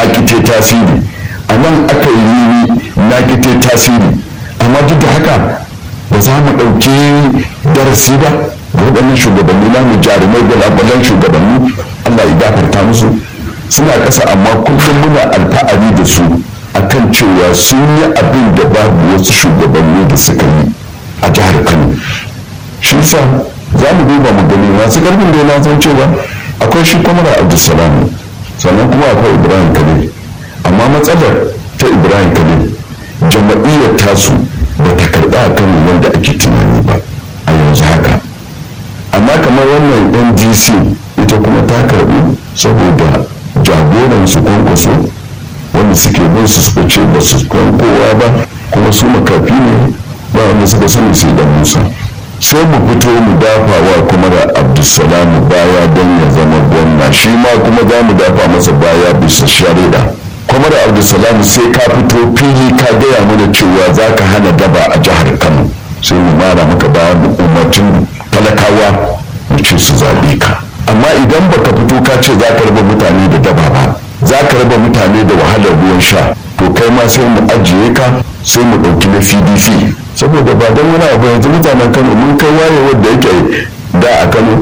kite tasiri a nan aka yi rimi na kite tasiri amma duk da haka ba za mu ɗauki darasi ba da waɗannan shugabanni na mu jarumai gwalagwalan shugabanni allah ya gafarta musu suna ƙasa amma kullum muna alfa'ari da su akan cewa sun yi abin da babu wasu shugabanni da suka yi a jihar kano shi sa za mu duba mu gani masu karfin da na san cewa akwai shi kwamara abdulsalam sannan kuma akwai ibrahim khalil amma matsalar ta ibrahim khalil jama'iyyar tasu ba ta karɓa a kan wanda ake tunani ba a yanzu haka amma kamar wannan ndc ita kuma ta karɓi saboda jagoran su kwankwaso wanda suke bin su suka ce ba su kowa ba kuma su makafi ne ba wanda suka sani sai da musa sai mu fito mu dafa wa kuma da abdulsalam baya don ya zama gwamna shi ma kuma za mu dafa masa baya bisa shari'a kuma da abdulsalam sai ka fito fili ka gaya mana cewa za ka hana daba a jihar kano sai mu mara maka baya mu umarcin talakawa mu ce su zaɓe ka amma idan baka fito ka ce za ka raba mutane da daba ba za ka raba mutane da wahalar ruwan sha to kai ma sai mu ajiye ka sai mu ɗauki na pdp saboda ba don wani abu yanzu mutanen kano mun kai wayewar da yake da a kano